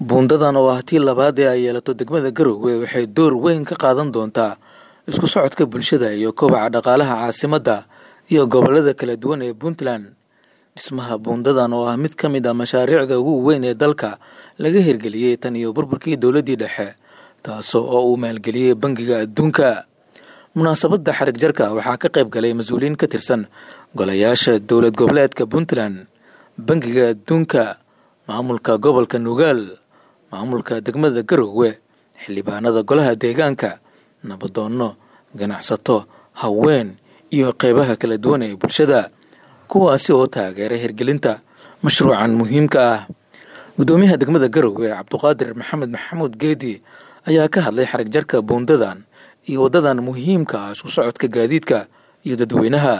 buundadan oo ah tii labaad ee ay yeelato degmada garowe waxay door weyn ka qaadan doontaa isku socodka bulshada iyo kobaca dhaqaalaha caasimadda iyo gobollada kala duwan ee puntland dhismaha buundadan oo ah mid ka mid ah mashaariicda ugu weyn ee dalka laga hirgeliyey tan iyo burburkii dowladdii dhexe taasoo oo uu maalgeliyey bangiga adduunka munaasabadda xarig jarka waxaa ka qayb galay mas-uuliyiin ka tirsan golayaasha dowlad goboleedka puntland bangiga adduunka maamulka gobolka nugaal maamulka degmada garowe xildhibaanada golaha deegaanka nabadoonno ganacsato haween iyo qeybaha kala duwan ee bulshada kuwaasi oo taageeray hirgelinta mashruucan muhiimka ah guddoomiyaha degmada garowe cabduqaadir maxamed maxamuud geedi ayaa ka hadlay xarig jarka buundadan iyo waddadan muhiimka ah isku socodka gaadiidka iyo dadweynaha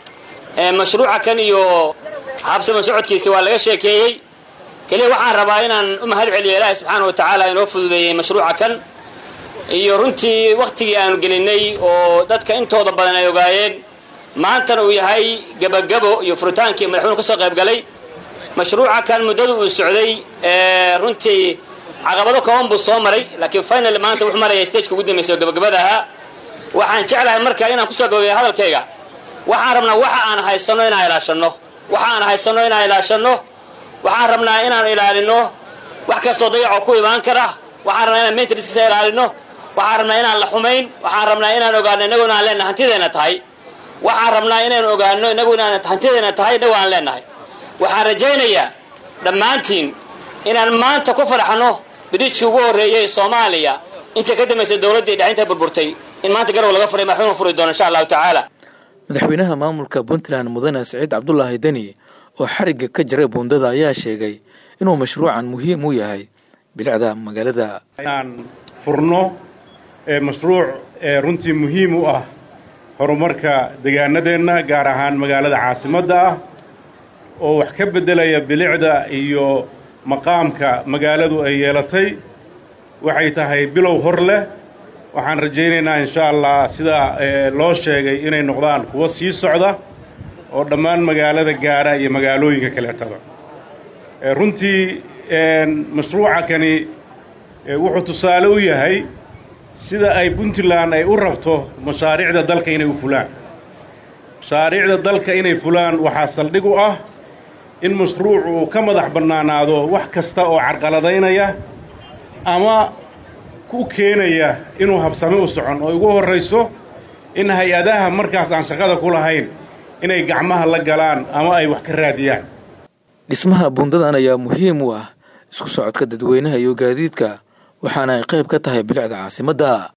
mashruuca kan iyo habsama socodkiisa waa laga sheekeeyey keliya waxaan rabaa inaan u mahad celiyo ilaahi subxaana wa tacaala inoo fududeeyey mashruuca kan iyo runtii wakhtigii aanu gelinay oo dadka intooda badan ay ogaayeen maantana uu yahay gebagabo iyo furitaankii madaxweynu ka soo qayb galay mashruuca kan muddada uu socday runtii caqabado kooban buu soo maray laakiin final maanta wuxuu maraya stageka ugu dambaysa oo gabagabada ahaa waxaan jeclahay marka inaan kusoo gabagaya hadalkayga waxaan rabnaa waxa aan haysanno inaan ilaashanno waxa aan haysanno inaan ilaashanno waxaan rabnaa inaan ilaalino wax kastoo dayacoo ku imaan kara waxaan rabnaa inaan maintenancekiisa ilaalino waxaan rabnaa inaan la xumayn waxaan rabnaa inaan ogaano innagu inaan leenahay hantideena tahay waxaan rabnaa inaan ogaano innagu inaan hantideena tahay innagu aan leenahay waxaan rajaynayaa dhammaantiin inaan maanta ku farxano bidijkii ugu horreeyey soomaaliya inta ka dambaysa dowladdii dhexinta burburtay in maanta garow laga furay madaxweynu furi doono insha allahu tacaala madaxweynaha maamulka puntland mudane siciid cabdulaahi deni oo xarigga ka jiray buundada ayaa sheegay inuu mashruucan muhiim u yahay bilicda magaalada inaan furno mashruuc runtii muhiim u ah horumarka degaanadeenna gaar ahaan magaalada caasimadda ah oo wax ka beddelaya bilicda iyo maqaamka magaaladu ay yeelatay waxay tahay bilow hor leh waxaan rajaynaynaa insha allah sida loo sheegay inay noqdaan kuwo sii socda oo dhammaan magaalada gaara iyo magaalooyinka kaleetaba runtii mashruuca kani wuxuu tusaale u yahay sida ay puntland ay u rabto mashaariicda dalka inay u fulaan mashaariicda dalka inay fulaan waxaa saldhig u ah in mashruuc uu ka madax bannaanaado wax kasta oo carqaladaynaya ama ku keenaya inuu habsame u socon oo ugu horrayso in hay-adaha markaas aan shaqada ku lahayn inay gacmaha la galaan ama ay wax ka raadiyaan dhismaha buundadan ayaa muhiim u ah isku socodka dadweynaha iyo gaadiidka waxaana ay qayb ka tahay bilicda caasimadda